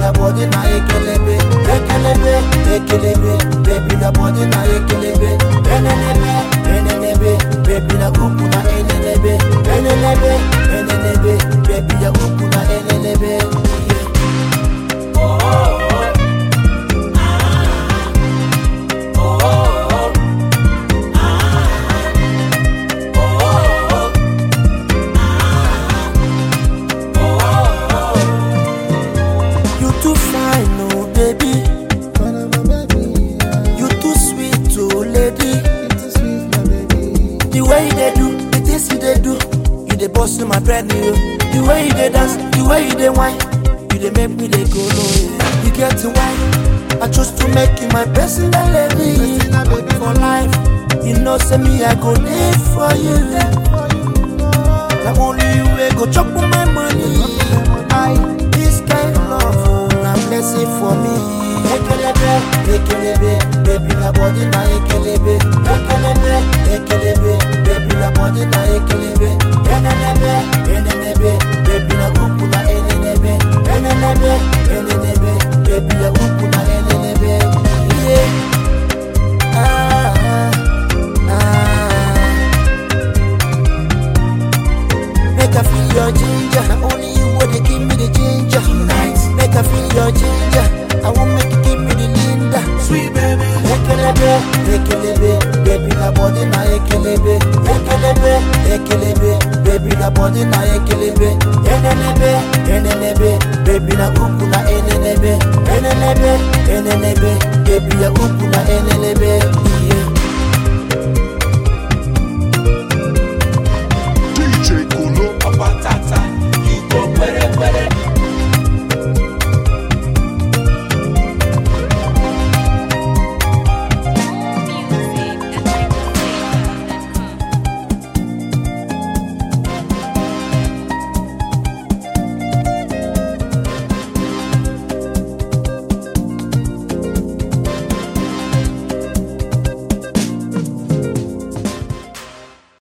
your body na ekelebe, ekelebe, ekelebe, baby your body na ekelebe, enenebe, enenebe, baby na kuku na enenebe, enenebe, enenebe, baby your kuku na enenebe. Yeah. You too fine, oh baby. You too sweet, oh lady. The way you dey do, the things you dey do, you dey bust in my brain, you. The way you dey dance, the way you dey whine, you dey make me dey go low. Yeah. You get to wine, I chose to make you my personal lady for life. You know, say me I go live for you. Na only you wey go chop my money. I this kind love, oh, na blessing for me. Ekelebe, ekelebe, baby na body na ekelebe. Ekelebe, ekelebe, baby na body na ekelebe. Enenebe, enenebe, baby na kuku na enenebe. Enenebe, enenebe, baby na kuku na enenebe. Yeah. Ah, ah, ah. Make I feel your ginger. Now only you would give me the ginger. Tonight. Make I feel your ginger. I won't make you give me the Linda. Sweet baby. Ekelebe, ekelebe, baby na body na ekelebe. Ekelebe, ekelebe, baby na body na ekelebe. Enenebe, enenebe, baby na kuku na enenebe. Enenebe, enenebe, baby ya kuku na enenebe. Yeah.